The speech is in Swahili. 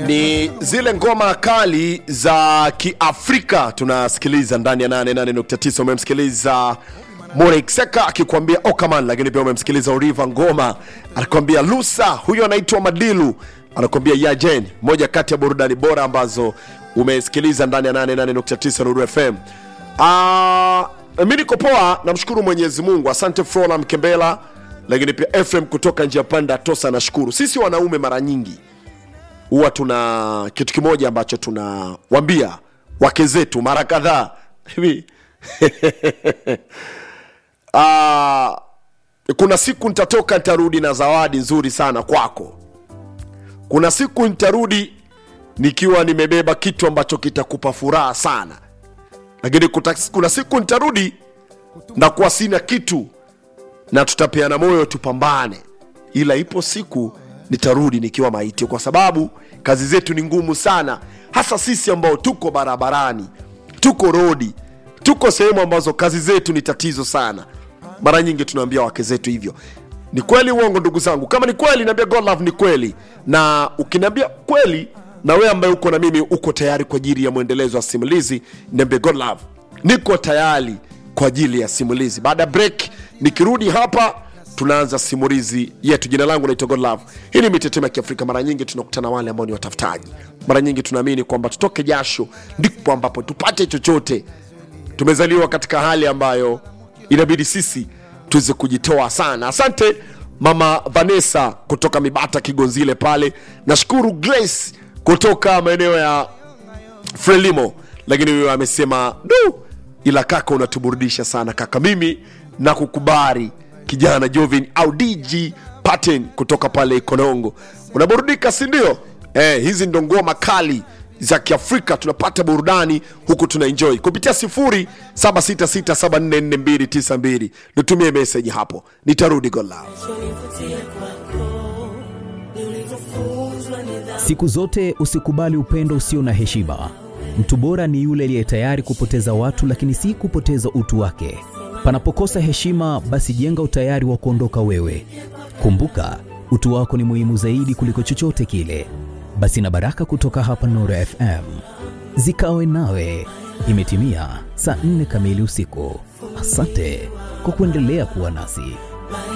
ni zile ngoma kali za kiafrika tunasikiliza ndani ya 88.9 umemsikiliza morekseka akikwambia okaman lakini pia umemsikiliza oriva ngoma anakuambia lusa huyo anaitwa madilu anakuambia yajen moja kati ya burudani bora ambazo umesikiliza ndani ya 88.9 nuru fm Ah, mi niko poa namshukuru mwenyezi mungu asante frola mkembela lakini pia fm kutoka njia panda tosa nashukuru sisi wanaume mara nyingi huwa tuna kitu kimoja ambacho tunawambia wake zetu mara kadhaa hivi Ah, kuna siku nitatoka nitarudi na zawadi nzuri sana kwako kuna siku nitarudi nikiwa nimebeba kitu ambacho kitakupa furaha sana lakini kuta- kuna siku nitarudi na kuwa sina kitu na tutapeana moyo tupambane ila ipo siku nitarudi nikiwa maiti kwa sababu kazi zetu ni ngumu sana hasa sisi ambao tuko barabarani tuko rodi tuko sehemu ambazo kazi zetu ni tatizo sana mara nyingi tunaambia wake zetu hivyo ni kweli uongo ndugu zangu kama ni kweli naambia god love ni kweli na ukiniambia kweli na wewe ambaye uko na mimi uko tayari kwa ajili ya mwendelezo wa simulizi niambie god love niko tayari kwa ajili ya simulizi baada ya break nikirudi hapa tunaanza simulizi yetu jina langu naitwa god love hii ni mitetemo ya kiafrika mara nyingi tunakutana wale ambao ni watafutaji mara nyingi tunaamini kwamba tutoke jasho ndipo ambapo tupate chochote tumezaliwa katika hali ambayo inabidi sisi tuweze kujitoa sana asante mama vanessa kutoka mibata kigonzile pale nashukuru grace kutoka maeneo ya frelimo lakini huyo amesema du ila kaka unatuburudisha sana kaka mimi na kukubari kijana jovin au dg paten kutoka pale ikonongo unaburudika sindio eh, hizi ndo ngoma kali za kiafrika tunapata burudani huku tuna enjoy kupitia 0766744292 nitumie meseji hapo nitarudi golao Siku zote usikubali upendo usio na heshima. Mtu bora ni yule aliye tayari kupoteza watu, lakini si kupoteza utu wake. Panapokosa heshima, basi jenga utayari wa kuondoka wewe. Kumbuka, utu wako ni muhimu zaidi kuliko chochote kile. Basi na baraka kutoka hapa Nuru FM zikawe nawe. Imetimia saa nne kamili usiku. Asante kwa kuendelea kuwa nasi.